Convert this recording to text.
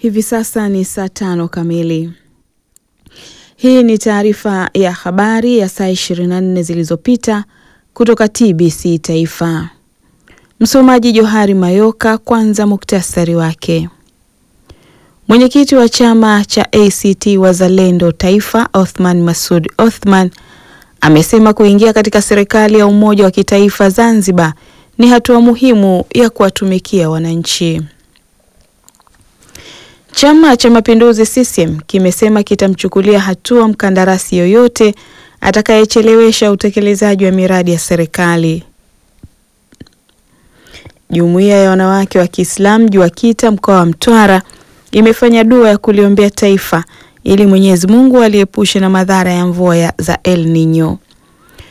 Hivi sasa ni saa tano kamili. Hii ni taarifa ya habari ya saa 24 zilizopita kutoka TBC Taifa. Msomaji Johari Mayoka. Kwanza muktasari wake. Mwenyekiti wa chama cha ACT Wazalendo Taifa, Othman Masud Othman, amesema kuingia katika serikali ya umoja wa kitaifa Zanzibar ni hatua muhimu ya kuwatumikia wananchi. Chama cha Mapinduzi CCM kimesema kitamchukulia hatua mkandarasi yoyote atakayechelewesha utekelezaji wa miradi ya serikali. Jumuiya ya wanawake wa Kiislamu JUAKITA mkoa wa Mtwara imefanya dua ya kuliombea taifa ili Mwenyezi Mungu aliepushe na madhara ya mvua za El Nino.